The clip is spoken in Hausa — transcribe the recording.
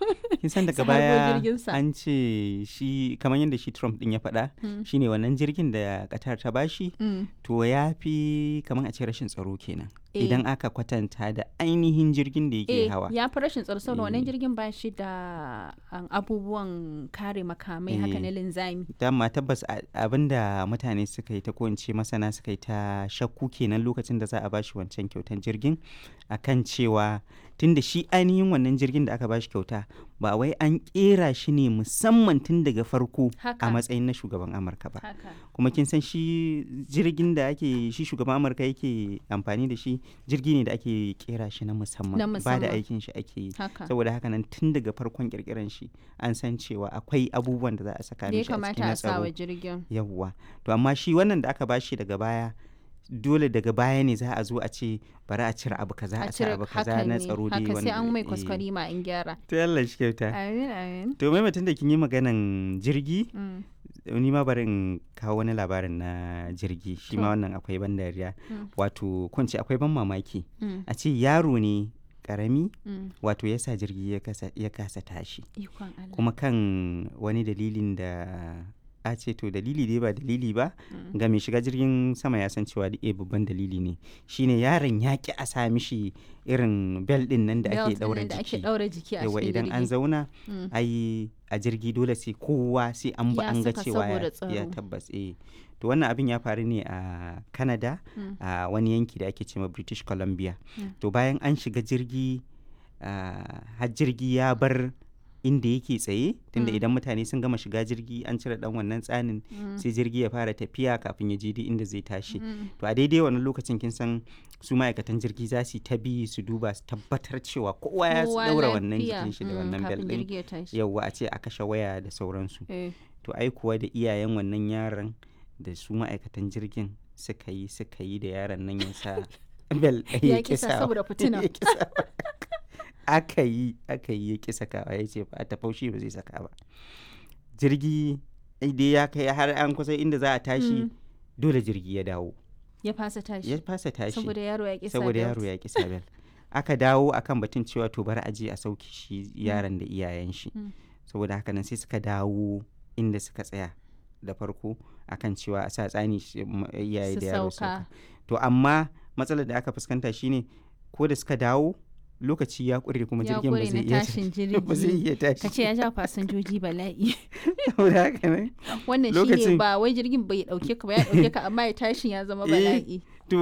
kin san daga Su harbo baya jirginsa. an ce shi kamar yadda shi Trump din ya faɗa Mm. shine wannan jirgin da Qatar ta bashi Mm. to ya fi kamar a ce rashin tsaro kenan Eh. idan aka kwatanta da ainihin jirgin da yake Eh, hawa ya fi rashin tsaro saboda wannan Eh. jirgin ba shi da um, abubuwan kare makamai haka Eh. na linzami. dama tabbas a- abinda mutane suka yi ta ko in ce masana suka yi ta shakku kenan lokacin da za a bashi wancan kyautan jirgin akan cewa tunda shi ainihin wannan jirgin da aka bashi kyauta ba wai an kera shi ne musamman tun daga farko Haka. a matsayin na shugaban amurka ba Haka. kuma kin san shi jirgin da ake shi shugaban amurka yake amfani da shi jirgi ne da ake kera shi na musamman Na ba da musamman. aikin shi ake yi Haka. saboda haka nan tun daga farkon kirkiran shi an san cewa akwai abubuwan da za a saka Da ya mishi a cikin kamata na a sa wa tsaro jirgin. yawwa to amma shi wannan da aka bashi daga baya dole daga baya ne za a zo a ce bari a cire abu kaza a cire abu kaza hakan na ne. tsaro dai Haka sai an mai eh. kwaskwari ma in gyara. to Allah shi kyauta Amin amin. to mai mutum da kin yi maganan jirgi Mm. ni ma bari in kawo wani labarin na jirgi shi ma To. wannan akwai ban dariya Mm. wato kun ce akwai ban mamaki Mm. a ce yaro ne karami Mm. wato ya sa jirgi ya kasa, ya kasa tashi Ikon Allah. kuma kan wani dalilin da a ce to dalili dai ba dalili ba Mm. ga mai shiga jirgin sama ya san cewa da eh babban dalili ne shine yaron ya ki a sa mishi irin bel din nan da Belt ake ɗin daura nan da ake jiki ɗaura jiki a yawa cikin idan an jirgi. zauna Mm. ai a jirgi dole sai kowa sai an ba Ya an ga saka cewa saboda ya, ya tsaro. tabbas eh to wannan abin ya faru ne a Canada Mm. a wani yanki da ake cewa British Columbia Mm. to bayan an shiga jirgi ah, har jirgi ya bar inda yake tsaye tunda Mm. idan mutane sun gama shiga jirgi an cire dan wannan tsanin Mm. sai jirgi ya fara tafiya kafin ya je duk inda zai tashi Mm. to a daidai wannan lokacin kin san su ma'aikatan jirgi za su yi ta bi su duba su tabbatar cewa kowa ya Kowa daura wannan lafiya. jikin shi da Mm, wannan bel kafin din jirgi ya tashi. yauwa a ce a kashe waya da sauransu Eh. to ai kuwa da iyayen wannan yaron da su ma'aikatan jirgin suka yi suka yi da yaron nan ya sa bel Ya kisa saboda fitina. ya kisa aka yi aka yi ya kisa kawa ya ce ba ta faushi ba zai saka ba jirgi dai ya kai har an kusa inda za a tashi Mm. dole jirgi ya dawo Ya fasa tashi. ya fasa tashi Saboda yaro ya kisa saboda belt. yaro ya ki sabel aka dawo akan batun cewa to bari a je a sauke shi yaron da iyayen shi Mm. saboda haka nan sai suka dawo inda suka tsaya da farko akan cewa a sa tsani shi- m- iyaye Su da yaro su sauka. sauka to amma matsalar da aka fuskanta shine ko da suka dawo lokaci ya ƙure kuma Ya jirgin ba ƙure zai na iya tashin ba zai jirgi. iya tashi Ka ce ya ja fasinjoji bala'i. saboda haka nan Wannan shine Lokacin- ba wai jirgin bai dauke ka ba ya dauke ka amma ya tashin ya zama Eh, bala'i.